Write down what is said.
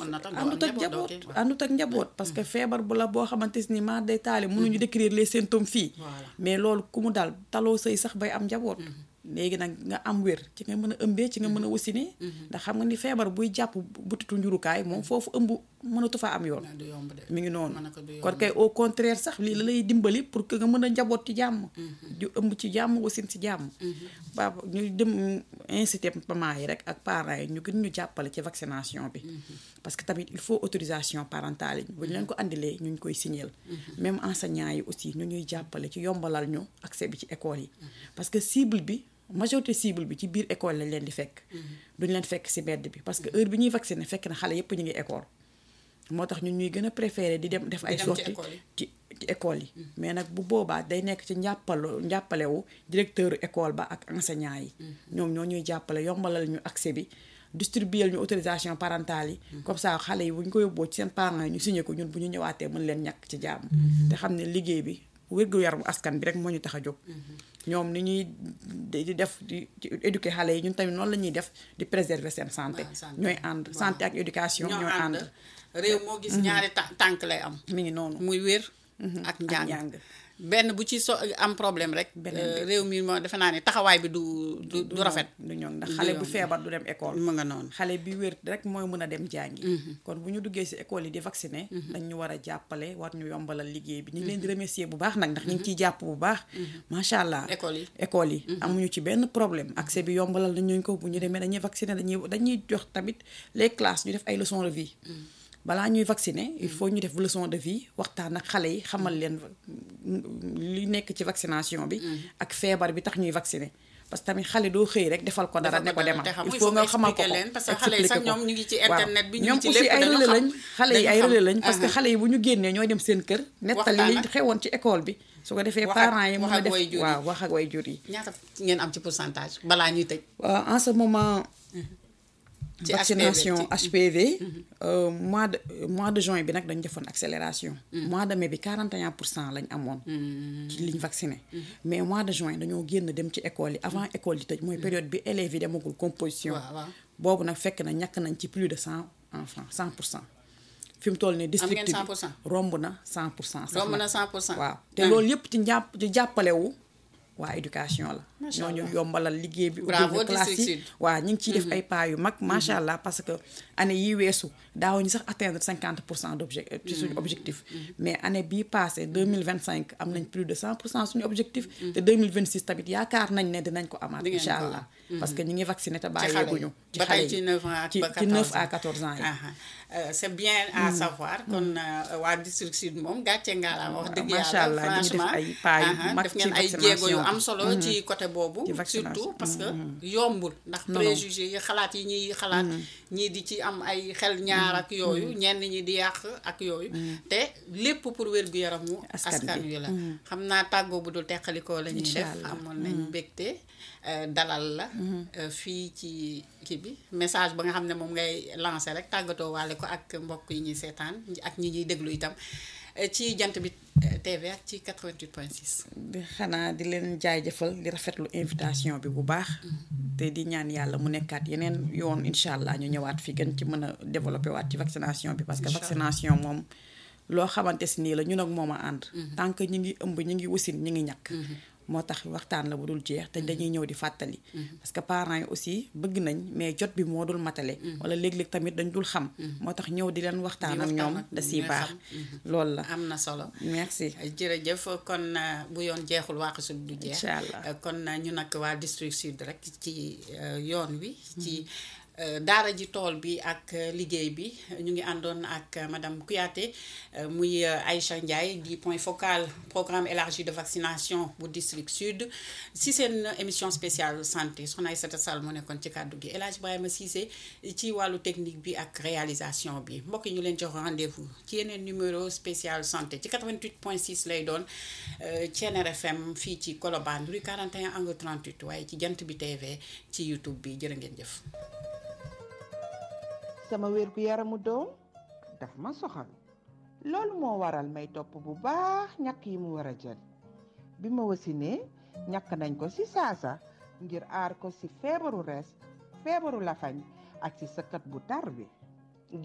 mën na tax doo àndut am ak njaboot, njaboot doo kii, waaw. àndut ak njaboot parce que feebar bu la boo xamante ni maa day taali mënuñu décrire les symptômes fii Voilà. mais loolu ku mu daal taloo sëy sax bay am njaboot léegi nag nga am wér ci nga mën a ëmbee ci nga mën a wasinee ndax xam nga ni feebar buy jàpp butitu njurukaay moom foofu ëmb mënatu fa am yoon du yomb de mi ngi noonu mën na ko du yomb kon kay au contraire sax lii la lay dimbali pour que nga mën a njaboot ci jàmm ju ëmb ci jàmm wasin ci jàmm ba ñu dem incité maman yi rek ak parents yi ñu gën ñu jàppale ci vaccination bi parce que tamit il faut autorisation parentale yi bu ñu leen ko andilee ñu ñu koy signeel même enseignants yi aussi ñu ñuy jàppale ci yombalal ñu accès bi ci école yi parce que cible bi majorité cible bi ci biir école lañ leen di fekk duñ leen fekk ci mbedd bi parce que heure bi ñuy vacciner fekk na xale yépp ñu ngi école moo tax ñun ñuy gën a préféré di dem def ay dem ci sorties école yi. ci ci école yi mais nag bu boobaa day nekk ci njàppalu njàppalewu directeur école ba ak enseignant yi ñoom ñoo ñuy jàppale yombalal ñu accès bi distribuer ñu autorisation parentale yi comme ça xale yi bu ñu ko yóbboo ci seen parents yi ñu signé ko ñun bu ñu ñëwaatee mën leen ñàkk ci jàmm te xam ne liggéey bi wér-gu-yaramu askan bi rek moo ñu tax a jóg ñoom ni ñuy di di def di di éduquer xale yi ñun tamit noonu la ñuy def di préserver seen santé waaw, santé. ñooy ànd santé ak éducation ñoo ñooy ànd ànd réew moo gis ñaari ta- tànk lay am mi ngi noonu muy wér ak ak njàng njàng benn bu ci so am problème rek Beneen euh, bi. réew mi moo defe naa ne taxawaay bi du du du rafet du ñoŋ ndax Du xale bu yomb. feebar du dem école mu nga noonu xale bi wér rek mooy mën a dem jàngi kon bu ñu duggee ci école yi di vacciner dañ ñu war a jàppale war ñu yombalal liggéey bi ñu ngi leen di remercier bu baax nag ndax ñu ngi ciy jàpp bu baax macha allah école yi école yi amuñu ci benn problème accès bi yombalal nañ ñu ko bu ñu demee dañuy vacciner dañuy dañuy jox tamit les classes ñu def ay leçons de vie balaa ñuy vacciner il faut ñu def leçon de vie waxtaan ak xale yi xamal leen li nekk ci vaccination bi ak feebar bi tax ñuy vacciner parce que tamit xale doo xëy rek defal ko dara ne ko demal te xam il faut nga xamal ko ko leen parce que xale yi sax expliquer ko. ñoom ñu ngi ci waaw. internet bi ñu ñoom ngi ci aussi lépp ay dañu relais xam lañ xale yi dañu ay xam. relais lañ parce que Aha. xale yi bu ñu génnee ñooy dem seen kër nettali li Waxtaan ak- xewoon ci école bi su ko defee Wax ak- parents yi mën wax a ak def waajur yi. waaw wax ak way jur yi ñaata ngeen am ci pourcentage balaa ñuy tëj waaw en ce moment ci vaccination HPV, ci- HPV euh, mois de mois de juin bi nag dañu defoon accélération mois de mai bi 41 pour cent lañ amoon ci liñ vacciné mais mois de juin dañoo génn dem ci école yi avant école yi tëj mooy période bi élèves yi demagul composition waaw waaw boobu nag fekk na ñàkk nañ ci plus de 100 enfants 100 pour cent fi mu toll nii district ngeen bi 100%? romb na 100 pour cent sax romb nag. na 100 pour cent waaw te loolu yëpp ci njàpp ci jàppalewu waa éducation la Macha ñoo ñu Allah. yombalal liggéey bi Bravo, ubbil ñu classe District yi Sud. waaw ñu ngi ciy def ay pas yu mag macha allah parce que année yi weesu daawuñu sax atteindre cinquante pour cent d' object ci suñu objectif mais année bii passé deux mille vingt cinq am nañ plus de cent pour cent suñu objectif te deux mille vingt six tamit yaakaar nañ ne dinañ ko amaat Di ngeen incha ko allah parce que ñu ngi vacciné te ci xale yi bàyyeeguñu ba tey ci 9 ans ak ci ba ci 9 14 à 14 ans yi Aha. Euh, c'est bien à savoir kon euh, waa district sud moom gàcce ngaalaama wax dëgg macha yàlla allah ñu ngi def franchement ay pas yu aha, mag def ci ngeen ay jéego yu vaccination am bi. solo ci côté boobu Ci vaccination. surtout parce que yombul ndax Non, non. préjugé yi xalaat yi ñuy xalaat ñii di ci am ay xel ñaar ak yooyu ñenn ñi di yàq ak yooyu te lépp pour wér-gu-yaramu Askan askan bi. wi la xam naa tàggoo bu dul teqalikoo la ñuy Incha def allah. amoon nañ mbégte euh, dalal la euh, fii ci kii bi message ba nga xam ne moom ngay lancé rek tàggatoo waale ko ak mbokk yi ñuy seetaan ak ñi ñuy déglu itam euh, ci jant bi euh, TV ak ci 88.6 di xanaa di leen jaajëfal di rafetlu invitation bi bu baax te di ñaan yàlla mu nekkaat yeneen yoon incha allah ñu ñëwaat fi gën ci mën a développé waat ci vaccination bi parce que Incha allah. vaccination moom loo xamante si nii la ñun ak moom a ànd tant que ñi ngi ëmb ñi ngi wasin ñi ngi ñàkk moo tax waxtaan la bu dul jeex te dañuy ñëw di fàttali parce que parents yi aussi bëgg nañ mais jot bi moo dul matale wala léeg-léeg tamit dañ dul xam moo tax ñëw di leen waxtaan Di ak waxtaan ñoom ak da ñoom siy ñooy baax xam. loolu la am na solo merci jërëjëf kon euh, bu yoon jeexul waaxasul du jeex Incha allah. Euh, kon euh, ñu nag waa district sud rek ci euh, yoon wi ci euh, daara ji tool bi ak euh, liggéey bi ñu ngi àndoon ak euh, madame Kouyaté euh, muy euh, Aïcha Ndiaye di point focal programme élargi de vaccination bu district sud si seen émission spéciale santé soxna Aïssata Sall mu nekkoon ci kàddu gi El Hadj Ibrahima Cissé ci wàllu technique bi ak réalisation bi mbokk yi ñu leen jox rendez-vous ci yeneen numéro spécial santé ci 88.6 lay doon euh, Thiéniere FM fii ci Colobane rue 41 angle 38 waaye ci jant bi TV ci YouTube bi jërë ngeen jëf. sama wér gu yaramu doom daf ma soxal loolu moo waral may topp bu baax ñàkk yi mu war a jël bi ma wasinee ñàkk nañ ko ci saasa ngir aar ko ci feebaru res feebaru lafañ ak ci sëkkat bu tar bi